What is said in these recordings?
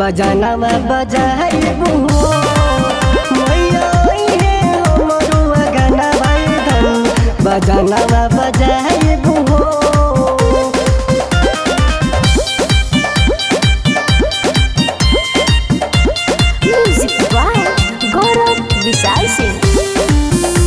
बजानवा बजाइबू हो मैया ओइहे हमरो अगनवा धन बजानवा बजाइबू हो म्यूजिक बाय गौरव विशाल सिंह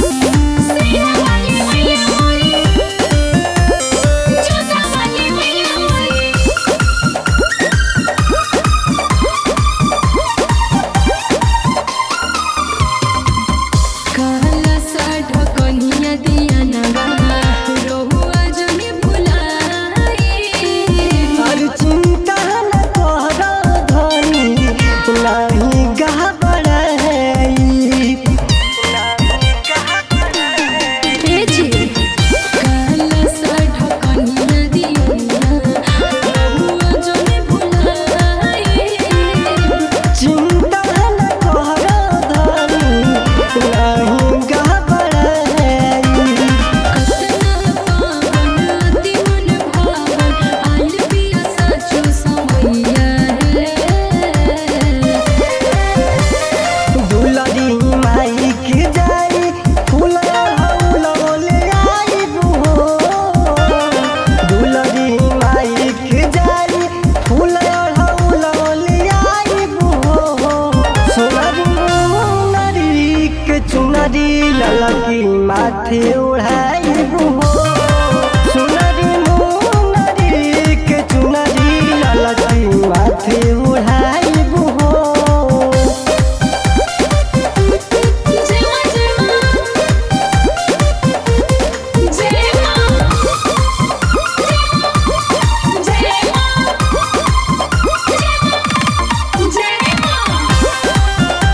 काला साठ कन्हिया दिया नवा रोहुआ जने भुलाई हर चिंता न कर धनी नहीं घबराई तेजी काला साठ कन्हिया दिया रोहुआ जने भुलाई चिंता न कर धनी नहीं घबराई कतना पावन अति मन भावन आइल पिया साचो समैया रे दुलरी माई के जाई फूल हौल ले आइबू हो दुलरी माई के जाई फूल हौल ले आइबू हो सोनरी मुनरी के चुनरी ललकी माथे ओढ़ाइबू हो सोनरी मुनरी के चुनरी ललकी माथे ओढ़ाइबू हो जय मां जय मां जय मां जय मां जय मां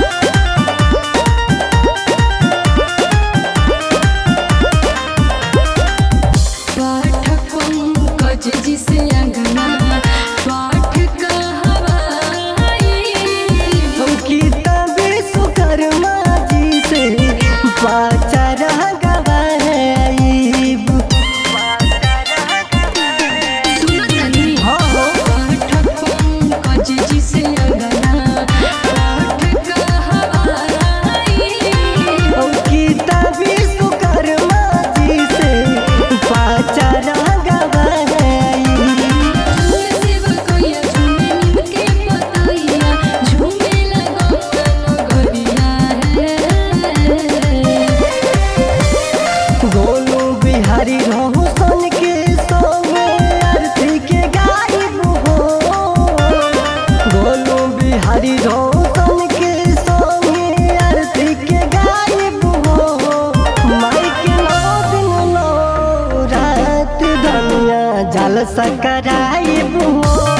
पाठक पंकज जी से अंगना पाठ कहवाई हमकी तबे सुकर्मा जी से पाचार गवाईब सुनो तनी हाँ हो पाठक पंकज जी से अंगना पाठ कहवाई हमकी तबे सुकर्मा जी से पाचार गवाईब झूमे सेवा कोइया झूमे नीम के पतैया झूमे लगो नगरिया रे गोलू बिहारी रोशन के संगे आरती के गाइब हो गोलू बिहारी रोशन के संगे आरती के गाइब हो माई के नौ दिन नौ रात धनिया जल सकराइब हो